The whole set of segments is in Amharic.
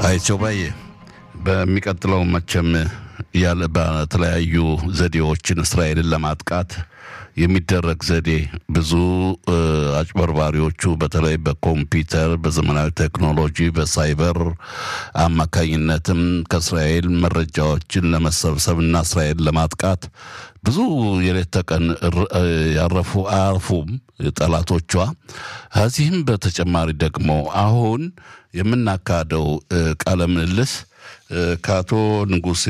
አይቸው ባዬ በሚቀጥለው መቼም ያለ በተለያዩ ዘዴዎችን እስራኤልን ለማጥቃት የሚደረግ ዘዴ ብዙ አጭበርባሪዎቹ በተለይ በኮምፒውተር በዘመናዊ ቴክኖሎጂ በሳይበር አማካኝነትም ከእስራኤል መረጃዎችን ለመሰብሰብ እና እስራኤል ለማጥቃት ብዙ የሌት ተቀን ያረፉ አያርፉም ጠላቶቿ። ከዚህም በተጨማሪ ደግሞ አሁን የምናካሄደው ቃለ ምልልስ ከአቶ ንጉሴ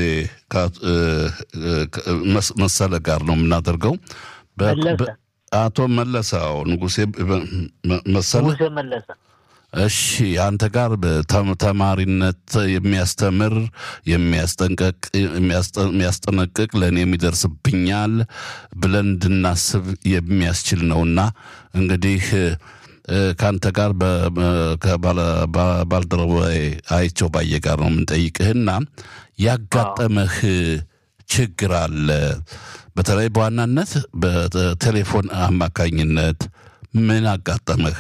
መሰለ ጋር ነው የምናደርገው። አቶ መለሰው ንጉሴ መሰለ መለሰ። እሺ አንተ ጋር ተማሪነት የሚያስተምር የሚያስጠንቀቅ የሚያስጠነቅቅ ለእኔ የሚደርስብኛል ብለን እንድናስብ የሚያስችል ነውና እንግዲህ ከአንተ ጋር ባልደረባዬ አይቸው ባየ ጋር ነው የምንጠይቅህና ያጋጠመህ ችግር አለ? በተለይ በዋናነት በቴሌፎን አማካኝነት ምን አጋጠመህ?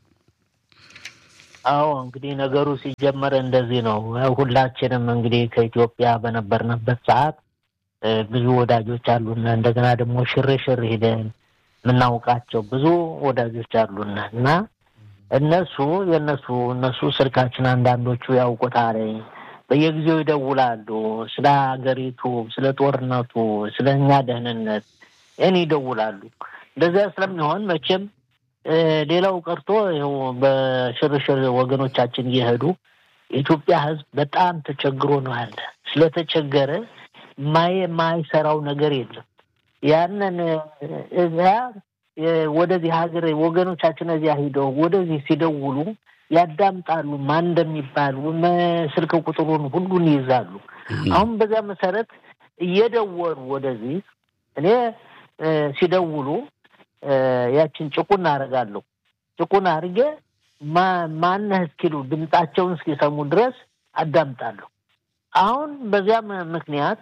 አዎ እንግዲህ ነገሩ ሲጀመር እንደዚህ ነው። ሁላችንም እንግዲህ ከኢትዮጵያ በነበርንበት ሰዓት ብዙ ወዳጆች አሉና እንደገና ደግሞ ሽርሽር ሄደን የምናውቃቸው ብዙ ወዳጆች አሉና እና እነሱ የእነሱ እነሱ ስልካችን አንዳንዶቹ ያውቁታል። በየጊዜው ይደውላሉ። ስለ ሀገሪቱ፣ ስለ ጦርነቱ፣ ስለ እኛ ደህንነት እኔ ይደውላሉ። እንደዚያ ስለሚሆን መቼም ሌላው ቀርቶ ይኸው በሽርሽር ወገኖቻችን እየሄዱ የኢትዮጵያ ሕዝብ በጣም ተቸግሮ ነው ያለ። ስለተቸገረ የማይሰራው ነገር የለም። ያንን እዚያ ወደዚህ ሀገር ወገኖቻችን እዚያ ሂደው ወደዚህ ሲደውሉ ያዳምጣሉ። ማን እንደሚባል ስልክ ቁጥሩን ሁሉን ይይዛሉ። አሁን በዚያ መሰረት እየደወሉ ወደዚህ እኔ ሲደውሉ ያችን ጭቁን አደርጋለሁ። ጭቁን አድርጌ ማነህ እስኪሉ ድምጣቸውን እስኪሰሙ ድረስ አዳምጣለሁ። አሁን በዚያም ምክንያት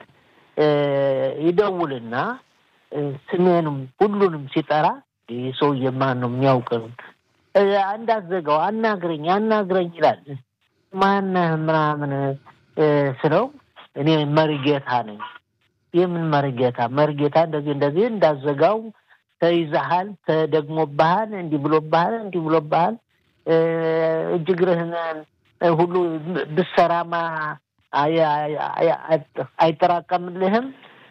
ይደውልና ስሜንም ሁሉንም ሲጠራ ይህ ሰውዬ ማን ነው የሚያውቅን እንዳትዘጋው አናግረኝ አናግረኝ ይላል። ማነህ ምናምን ስለው እኔ መርጌታ ነኝ። የምን መርጌታ? መርጌታ እንደዚህ እንደዚህ እንዳዘጋው ተይዘሃል፣ ተደግሞብሃል፣ እንዲህ ብሎብሃል፣ እንዲህ ብሎብሃል፣ እጅግርህን ሁሉ ብሰራማ አይጠራቀምልህም፣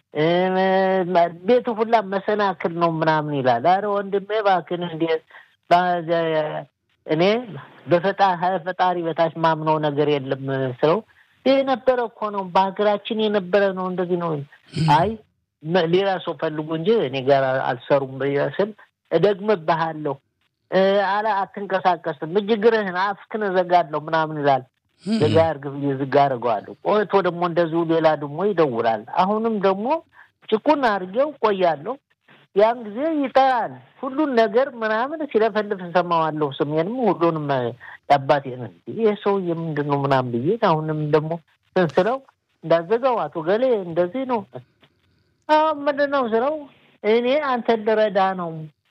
ቤቱ ሁላ መሰናክል ነው ምናምን ይላል። አረ ወንድሜ እባክህን እንዴት እኔ በፈጣሪ በታች ማምነው ነገር የለም ስለው የነበረ እኮ ነው በሀገራችን የነበረ ነው እንደዚህ ነው። አይ ሌላ ሰው ፈልጉ እንጂ እኔ ጋር አልሰሩም ስል እደግምብሃለሁ፣ አለ አትንቀሳቀስም፣ እጅግርህን አፍክን እዘጋለሁ ምናምን ይላል። ዘጋ እርግብ ዝጋ አድርገዋለሁ። ቆይቶ ደግሞ እንደዚሁ ሌላ ደግሞ ይደውላል። አሁንም ደግሞ ጭቁን አድርጌው ቆያለሁ። ያን ጊዜ ይጠራል። ሁሉን ነገር ምናምን ሲለፈልፍ ሰማዋለሁ። ስሜንም ሁሉንም የአባቴን ይህ ሰውዬ ምንድን ነው ምናምን ብዬ አሁንም ደግሞ ስንስለው እንዳዘጋው አቶ ገሌ እንደዚህ ነው አሁን ምንድን ነው ስለው እኔ አንተን ልረዳ ነው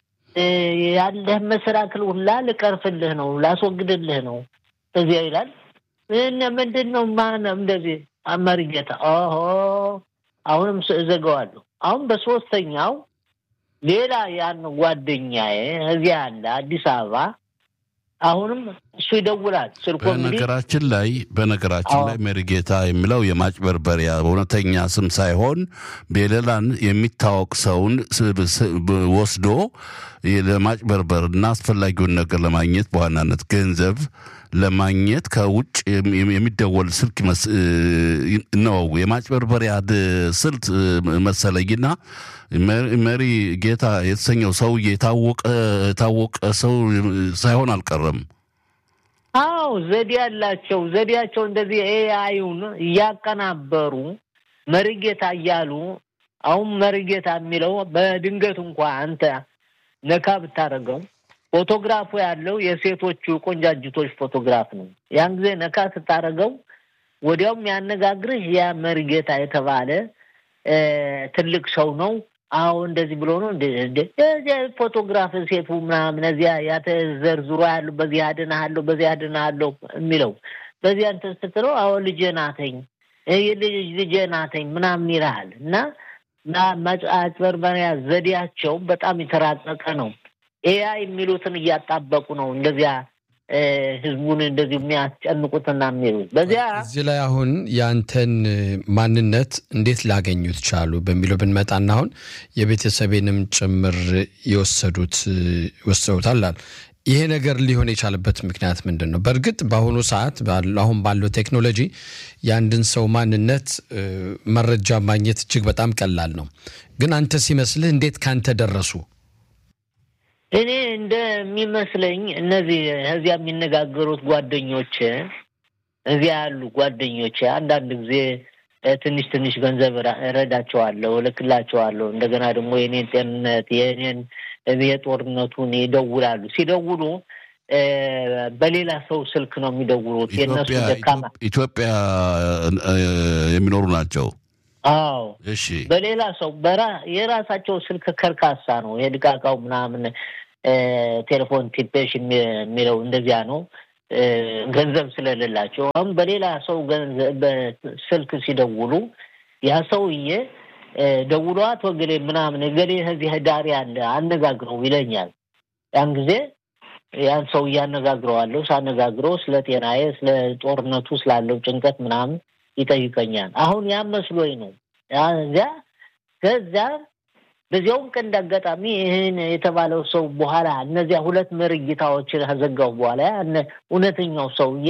ያለህ መሰናክል ሁላ ልቀርፍልህ ነው ላስወግድልህ ነው እዚያ ይላል። ምንድን ነው ማነው እንደዚህ መርጌታ ኦሆ አሁንም እዘጋዋለሁ። አሁን በሶስተኛው ሌላ ያን ጓደኛዬ እዚያ አለ አዲስ አበባ አሁንም እሱ ይደውላል። ስልኮ በነገራችን ላይ በነገራችን ላይ መሪጌታ የሚለው የማጭበርበሪያ እውነተኛ ስም ሳይሆን በሌላን የሚታወቅ ሰውን ወስዶ ለማጭበርበር እና አስፈላጊውን ነገር ለማግኘት በዋናነት ገንዘብ ለማግኘት ከውጭ የሚደወል ስልክ ነው የማጭበርበሪያ ስልት መሰለኝና መሪ ጌታ የተሰኘው ሰውዬ የታወቀ ሰው ሳይሆን አልቀረም። አዎ ዘዴ ያላቸው ዘዴያቸው እንደዚህ ኤአዩን እያቀናበሩ መሪጌታ እያሉ አሁን መሪጌታ የሚለው በድንገት እንኳ አንተ ነካ ብታደርገው ፎቶግራፉ ያለው የሴቶቹ ቆንጃጅቶች ፎቶግራፍ ነው። ያን ጊዜ ነካ ስታደርገው ወዲያውም ያነጋግርህ ያ መሪጌታ የተባለ ትልቅ ሰው ነው። አዎ እንደዚህ ብሎ ነው እዚያ ፎቶግራፍ ሴቱ ምናምን እዚያ ያተዘርዝሮ ያሉ በዚህ አድንሃለሁ በዚህ አድንሃለሁ የሚለው በዚያ እንትን ስትለው አዎ ልጄ ናተኝ ልጄ ናተኝ ምናምን ይልሃል እና ማጭበርበሪያ ዘዴያቸው በጣም የተራቀቀ ነው። ኤያ የሚሉትን እያጣበቁ ነው እንደዚያ ህዝቡን እንደዚህ የሚያስጨንቁትና የሚሉት በዚያ እዚህ ላይ አሁን ያንተን ማንነት እንዴት ላገኙት ቻሉ በሚለው ብንመጣና አሁን የቤተሰቤንም ጭምር የወሰዱት ወስደውታል። ይሄ ነገር ሊሆን የቻለበት ምክንያት ምንድን ነው? በእርግጥ በአሁኑ ሰዓት አሁን ባለው ቴክኖሎጂ የአንድን ሰው ማንነት መረጃ ማግኘት እጅግ በጣም ቀላል ነው። ግን አንተ ሲመስልህ እንዴት ካንተ ደረሱ? እኔ እንደሚመስለኝ እነዚህ እዚያ የሚነጋገሩት ጓደኞች እዚያ ያሉ ጓደኞች አንዳንድ ጊዜ ትንሽ ትንሽ ገንዘብ እረዳቸዋለሁ፣ እልክላቸዋለሁ። እንደገና ደግሞ የኔን ጤንነት የኔን የጦርነቱን ይደውላሉ። ሲደውሉ በሌላ ሰው ስልክ ነው የሚደውሉት። የእነሱ ደካማ ኢትዮጵያ የሚኖሩ ናቸው። አዎ እሺ፣ በሌላ ሰው በራ የራሳቸው ስልክ ከርካሳ ነው የድቃቃው ምናምን ቴሌፎን ቲፔሽ የሚለው እንደዚያ ነው። ገንዘብ ስለሌላቸው አሁን በሌላ ሰው ስልክ ሲደውሉ ያ ሰውዬ ደውሎ አቶ ገሌ ምናምን ገሌ ከዚህ ዳር ያለ አነጋግረው ይለኛል። ያን ጊዜ ያን ሰው እያነጋግረዋለሁ። ሳነጋግረው ስለ ጤናዬ፣ ስለ ጦርነቱ ስላለው ጭንቀት ምናምን ይጠይቀኛል። አሁን ያ መስሎኝ ነው እዚያ ከዚያ በዚያውም ቀን እንዳጋጣሚ ይህን የተባለው ሰው በኋላ እነዚያ ሁለት መርጊታዎችን ከዘጋው በኋላ እውነተኛው ሰውዬ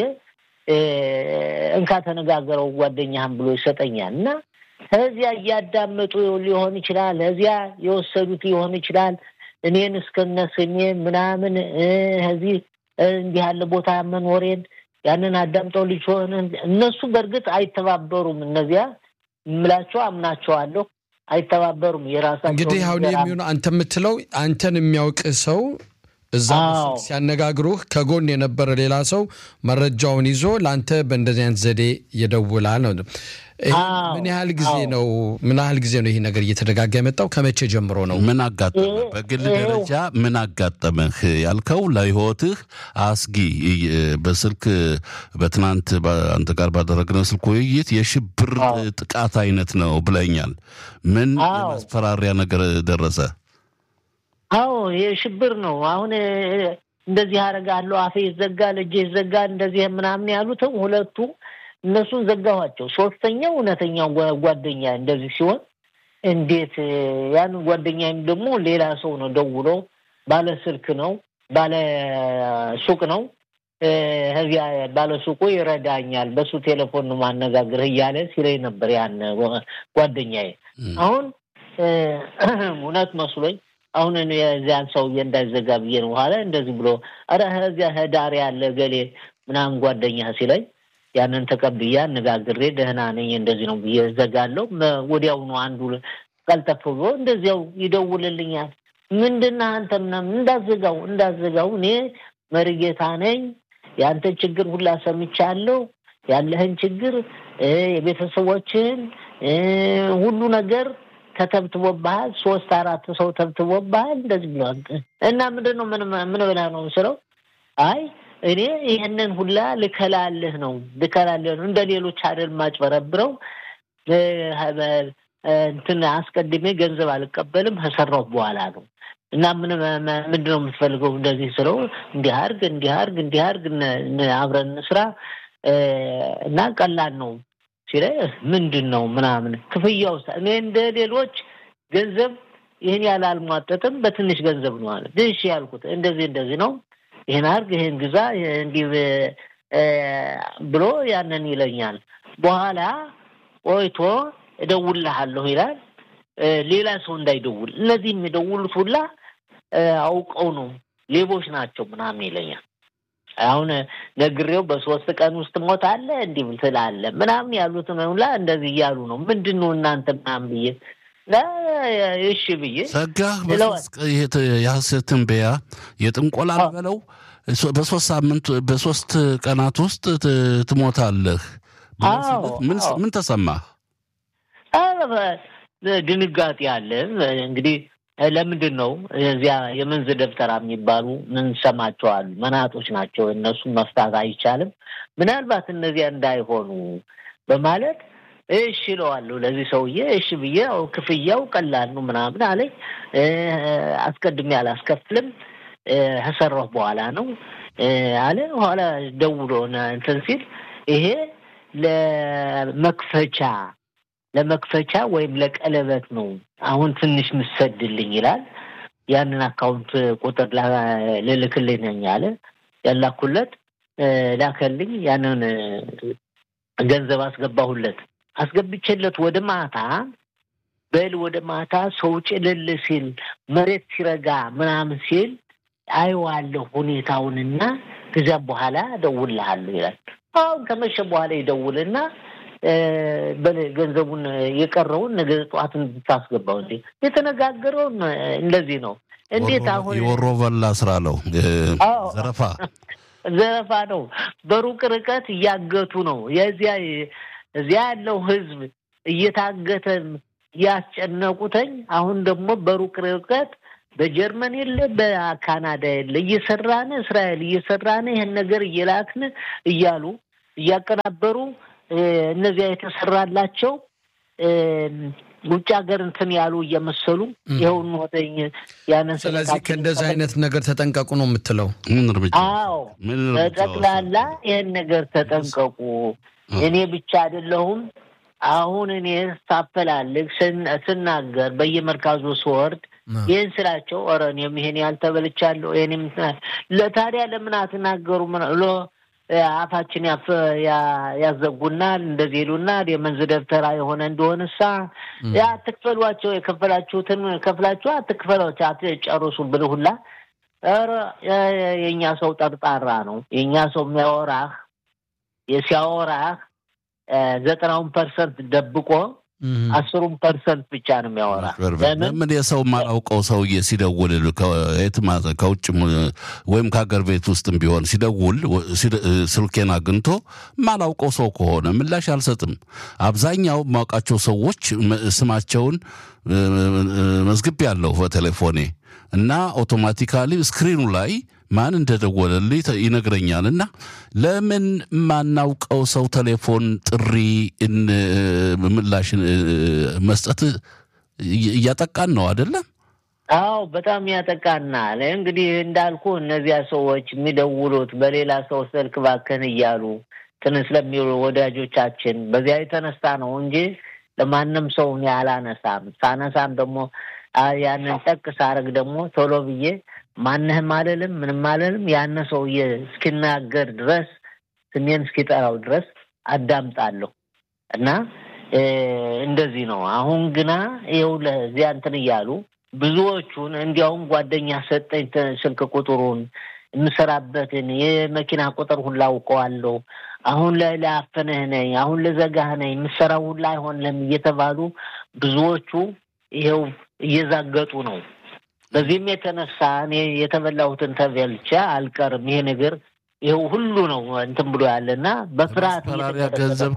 እንካ ተነጋገረው ጓደኛህን ብሎ ይሰጠኛል እና ከዚያ እያዳመጡ ሊሆን ይችላል፣ ከዚያ የወሰዱት ሊሆን ይችላል። እኔን እስከነ ስሜ ምናምን ከዚህ እንዲህ ያለ ቦታ መኖሬን ያንን አዳምጠው ልጅ ሆነ እነሱ በእርግጥ አይተባበሩም። እነዚያ የምላቸው አምናቸዋለሁ አይተባበሩም። የራሳቸው እንግዲህ አሁን የሚሆነው አንተ የምትለው አንተን የሚያውቅ ሰው እዛ ሲያነጋግሩህ ከጎን የነበረ ሌላ ሰው መረጃውን ይዞ ለአንተ በእንደዚህ አይነት ዘዴ ይደውላል ነው። ምን ያህል ጊዜ ነው ምን ያህል ጊዜ ነው ይህ ነገር እየተደጋጋ የመጣው? ከመቼ ጀምሮ ነው? ምን አጋጠመህ? በግል ደረጃ ምን አጋጠመህ ያልከው ለህይወትህ አስጊ በስልክ በትናንት አንተ ጋር ባደረግነው ስልክ ውይይት የሽብር ጥቃት አይነት ነው ብለኛል። ምን የማስፈራሪያ ነገር ደረሰ? አዎ የሽብር ነው። አሁን እንደዚህ አደርጋለሁ፣ አፌ ይዘጋል፣ እጄ ይዘጋል፣ እንደዚህ ምናምን ያሉትም ሁለቱ እነሱን ዘጋኋቸው። ሶስተኛው እውነተኛው ጓደኛ እንደዚህ ሲሆን እንዴት ያን ጓደኛም ደግሞ ሌላ ሰው ነው ደውሎ ባለ ስልክ ነው ባለ ሱቅ ነው ከዚያ ባለ ሱቁ ይረዳኛል፣ በሱ ቴሌፎን ነው ማነጋግርህ እያለ ሲለኝ ነበር ያን ጓደኛዬ። አሁን እውነት መስሎኝ አሁን የዚያን ሰውዬ እንዳይዘጋ ብዬ ነው በኋላ እንደዚህ ብሎ ኧረ ከዚያ ህዳር ያለ ገሌ ምናምን ጓደኛ ሲለኝ ያንን ተቀብዬ አነጋግሬ ደህና ነኝ እንደዚህ ነው ብዬ ዘጋለሁ። ወዲያውኑ አንዱ ቀልጠፍ ብሎ እንደዚያው ይደውልልኛል። ምንድነው አንተ ምናምን እንዳዘጋው እንዳዘጋው እኔ መሪጌታ ነኝ የአንተን ችግር ሁላ ሰምቻለሁ። ያለህን ችግር የቤተሰቦችህን ሁሉ ነገር ተተብትቦብሃል። ሶስት አራት ሰው ተብትቦብሃል። እንደዚህ ብለዋል እና ምንድን ነው ምን ምን ብለህ ነው ስለው አይ እኔ ይህንን ሁላ ልከላልህ ነው ልከላልህ ነው እንደ ሌሎች አይደል ማጭበረብረው እንትን አስቀድሜ ገንዘብ አልቀበልም ከሰራሁ በኋላ ነው እና ምን ምንድን ነው የምትፈልገው እንደዚህ ስለው እንዲህ አድርግ እንዲህ አድርግ እንዲህ አድርግ አብረን እንስራ እና ቀላል ነው ሲለኝ ምንድን ነው ምናምን ክፍያው እኔ እንደ ሌሎች ገንዘብ ይህን ያህል አልሟጠጥም በትንሽ ገንዘብ ነው አለ እሺ ያልኩት እንደዚህ እንደዚህ ነው ይህን አድርግ ይህን ግዛ እንዲህ ብሎ ያንን ይለኛል በኋላ ቆይቶ እደውልልሃለሁ ይላል ሌላ ሰው እንዳይደውል እነዚህ የሚደውሉት ሁላ አውቀው ነው ሌቦች ናቸው ምናምን ይለኛል አሁን ነግሬው በሶስት ቀን ውስጥ ሞታለ እንዲህ ትላለ ምናምን ያሉትን ሁላ እንደዚህ እያሉ ነው ምንድን ነው እናንተ ምናምን ብዬ እሺ ብዬ ሰጋህ የሐሰት ትንበያ የጥንቆላ በለው በሶስት ሳምንት በሶስት ቀናት ውስጥ ትሞታለህ ምን ተሰማህ ድንጋጤ አለ እንግዲህ ለምንድን ነው እዚያ የመንዝ ደብተራ የሚባሉ ምንሰማቸዋሉ መናጦች ናቸው። እነሱን መፍታት አይቻልም። ምናልባት እነዚያ እንዳይሆኑ በማለት እሺ እለዋለሁ ለዚህ ሰውዬ እሺ ብዬ ክፍያው ቀላል ነው ምናምን አለኝ። አስቀድሜ አላስከፍልም ከሰራሁ በኋላ ነው አለ። ኋላ ደውሎ እንትን ሲል ይሄ ለመክፈቻ ለመክፈቻ ወይም ለቀለበት ነው አሁን ትንሽ ምሰድልኝ ይላል። ያንን አካውንት ቁጥር ልልክልኝ ነኝ አለ። ያላኩለት ላከልኝ። ያንን ገንዘብ አስገባሁለት። አስገብቼለት ወደ ማታ በል ወደ ማታ ሰው ጭልል ሲል መሬት ሲረጋ ምናምን ሲል አየዋለሁ ሁኔታውንና ከዚያም በኋላ እደውልልሃለሁ ይላል። አሁን ከመሸ በኋላ ይደውልና ገንዘቡን የቀረውን ነገ ጠዋት እንድታስገባው እንዴ የተነጋገረውን እንደዚህ ነው። እንዴት አሁን የወሮ በላ ስራ ነው፣ ዘረፋ ዘረፋ ነው። በሩቅ ርቀት እያገቱ ነው። የዚያ እዚያ ያለው ህዝብ እየታገተ እያስጨነቁተኝ፣ አሁን ደግሞ በሩቅ ርቀት በጀርመን የለ በካናዳ የለ እየሰራን እስራኤል እየሰራን ይህን ነገር እየላክን እያሉ እያቀናበሩ እነዚያ የተሰራላቸው ውጭ ሀገር እንትን ያሉ እየመሰሉ ይኸውን ወደኝ ያንን ስለዚህ ከእንደዚህ አይነት ነገር ተጠንቀቁ ነው የምትለው? ምን እርምጃ? አዎ በጠቅላላ ይህን ነገር ተጠንቀቁ። እኔ ብቻ አይደለሁም። አሁን እኔ ሳፈላልግ ስናገር በየመርካዙ ስወርድ ይህን ስላቸው ኧረ እኔም ይሄን ያልተበልቻለሁ ይህንም ለታዲያ ለምን አትናገሩ ብሎ አፋችን ያዘጉናል፣ እንደዚህ ይሉናል። የመንዝ ደብተራ የሆነ እንደሆንሳ አትክፈሏቸው፣ የከፈላችሁትን ከፍላችሁ አትክፈሏቸው፣ አትጨርሱ ብልህ ሁላ ኧረ የእኛ ሰው ጠርጣራ ነው። የእኛ ሰው የሚያወራህ ሲያወራህ ዘጠናውን ፐርሰንት ደብቆ አስሩን ፐርሰንት ብቻ ነው የሚያወራ። ለምን የሰው ማላውቀው ሰውዬ ሲደውል ከየትም ከውጭ ወይም ከሀገር ቤት ውስጥም ቢሆን ሲደውል ስልኬን አግኝቶ ማላውቀው ሰው ከሆነ ምላሽ አልሰጥም። አብዛኛው የማውቃቸው ሰዎች ስማቸውን መዝግቤ ያለሁ በቴሌፎኔ እና አውቶማቲካሊ ስክሪኑ ላይ ማን እንደደወለልኝ ይነግረኛል። እና ለምን ማናውቀው ሰው ቴሌፎን ጥሪ ምላሽ መስጠት እያጠቃን ነው አይደለም? አዎ በጣም ያጠቃናል። እንግዲህ እንዳልኩ እነዚያ ሰዎች የሚደውሉት በሌላ ሰው ስልክ ባከን እያሉ ትን ስለሚውሉ ወዳጆቻችን በዚያ የተነሳ ነው እንጂ ለማንም ሰው እኔ አላነሳም። ሳነሳም ደግሞ ያንን ጠቅ ሳረግ ደግሞ ቶሎ ብዬ ማንህም አልልም ምንም አልልም። ያነ ሰውዬ እስኪናገር ድረስ ስሜን እስኪጠራው ድረስ አዳምጣለሁ እና እንደዚህ ነው። አሁን ግና ይኸው ለዚያ እንትን እያሉ ብዙዎቹን እንዲያውም ጓደኛ ሰጠኝ ስልክ ቁጥሩን የምሰራበትን የመኪና ቁጥር ሁላ አውቀዋለሁ። አሁን ላይ ላያፈንህ ነኝ፣ አሁን ልዘጋህ ነኝ፣ የምሰራው ሁላ አይሆንም እየተባሉ ብዙዎቹ ይኸው እየዛገጡ ነው። በዚህም የተነሳ እኔ የተበላሁትን ተበልቼ አልቀርም። ይሄ ነገር ይኸው ሁሉ ነው እንትን ብሎ ያለና በፍርሃት ማስፈራሪያ ገንዘብ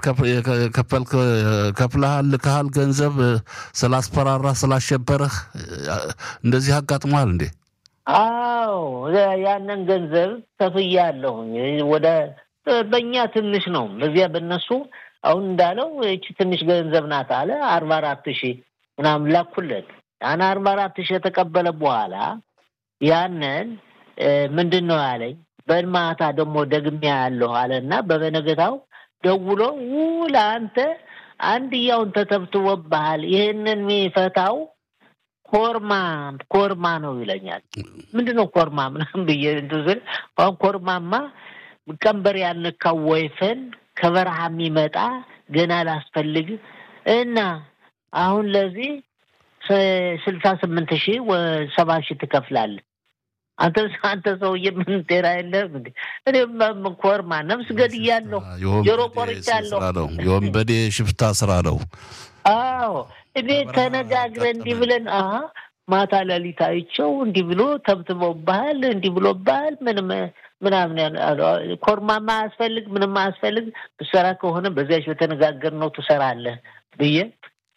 ከፍለሃል ልከሃል ገንዘብ ስላስፈራራ ስላሸበረህ እንደዚህ አጋጥመሃል እንዴ? አዎ ያንን ገንዘብ ከፍያለሁኝ። ወደ በእኛ ትንሽ ነው፣ በዚያ በነሱ አሁን እንዳለው ይቺ ትንሽ ገንዘብ ናት አለ አርባ አራት ሺህ ምናምን ላኩለት። ያን አርባ አራት ሺህ የተቀበለ በኋላ ያንን ምንድን ነው ያለኝ በማታ ደግሞ ደግሜ ያለሁ አለና በበነገታው ደውሎ ውል አንተ አንድያውን ተተብትቦብሃል፣ ይህንን የሚፈታው ኮርማ ኮርማ ነው ይለኛል። ምንድን ነው ኮርማ ምናምን ብዬ እንትን ስል አሁን ኮርማማ ቀንበር ያልነካው ወይፈን ከበረሃ የሚመጣ ገና ላስፈልግ እና አሁን ለዚህ ስልሳ ስምንት ሺህ ሰባ ሺህ ትከፍላለህ። አንተ አንተ ሰውዬ ምን ጤና የለም እንዴ? እኔም ኮርማ ነፍስ ገድያለሁ፣ ጆሮ ቆርጫለሁ። የወንበዴ ሽፍታ ስራ ነው። አዎ እኔ ተነጋግረን እንዲህ ብለን አ ማታ ሌሊት አይቼው እንዲህ ብሎ ተብትቦብሃል፣ እንዲህ ብሎብሃል፣ ምንም ምናምን ኮርማማ አያስፈልግ ምንም አያስፈልግ፣ ብሰራ ከሆነ በዚያች በተነጋገርነው ትሰራለህ ብዬ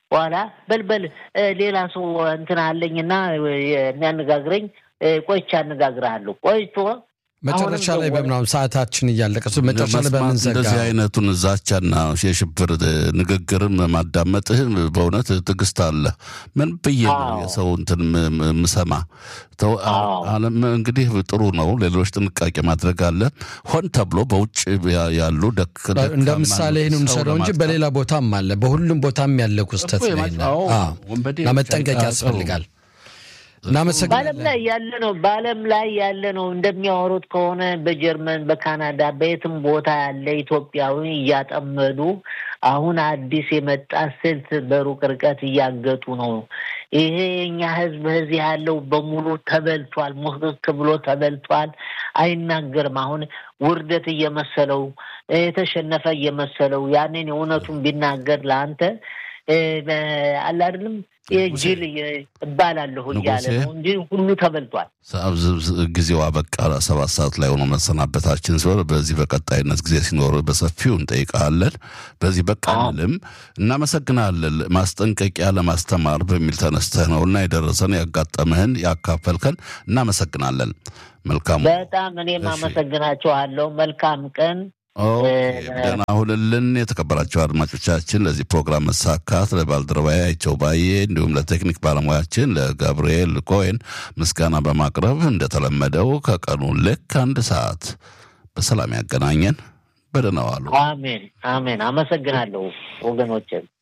በኋላ በልበል ሌላ ሰው እንትን አለኝና የሚያነጋግረኝ ቆይቼ አነጋግርሃለሁ ቆይቶ መጨረሻ ላይ በምናምን ሰዓታችን እያለቀ መጨረሻ ላይ በምንዘጋ እንደዚህ አይነቱን ዛቻና የሽብር ንግግርም ማዳመጥህ በእውነት ትዕግስት አለ። ምን ብዬ ነው የሰው እንትን ምሰማ? አለም እንግዲህ ጥሩ ነው። ሌሎች ጥንቃቄ ማድረግ አለ። ሆን ተብሎ በውጭ ያሉ እንደ ምሳሌ ይህን እንውሰደው እንጂ በሌላ ቦታም አለ። በሁሉም ቦታም ያለ ክስተት ነው። መጠንቀቅ ያስፈልጋል። በዓለም ላይ ያለ ነው። በዓለም ላይ ያለ ነው። እንደሚያወሩት ከሆነ በጀርመን፣ በካናዳ፣ በየትም ቦታ ያለ ኢትዮጵያዊ እያጠመዱ አሁን አዲስ የመጣ ስልት በሩቅ ርቀት እያገጡ ነው። ይሄ የኛ ሕዝብ እዚህ ያለው በሙሉ ተበልቷል። ሙክክ ብሎ ተበልቷል። አይናገርም። አሁን ውርደት እየመሰለው የተሸነፈ እየመሰለው ያንን የእውነቱን ቢናገር ለአንተ አለ አይደለም ጅል እባላለሁ እያለ ነው እንጂ ሁሉ ተበልቷል። ጊዜው አበቃ። ሰባት ሰዓት ላይ ሆኖ መሰናበታችን ሲሆን በዚህ በቀጣይነት ጊዜ ሲኖር በሰፊው እንጠይቃለን። በዚህ በቃ አንልም። እናመሰግናለን። ማስጠንቀቂያ ለማስተማር በሚል ተነስተህ ነው እና የደረሰን ያጋጠምህን ያካፈልከን እናመሰግናለን። መልካም በጣም እኔም አመሰግናችኋለሁ። መልካም ቀን ደህና ሁንልን። የተከበራቸው አድማጮቻችን ለዚህ ፕሮግራም መሳካት ለባልደረባዬ አይቸው ባዬ እንዲሁም ለቴክኒክ ባለሙያችን ለጋብርኤል ኮይን ምስጋና በማቅረብ እንደተለመደው ከቀኑ ልክ አንድ ሰዓት በሰላም ያገናኘን። በደህና ዋሉ። አሜን አሜን። አመሰግናለሁ ወገኖችን።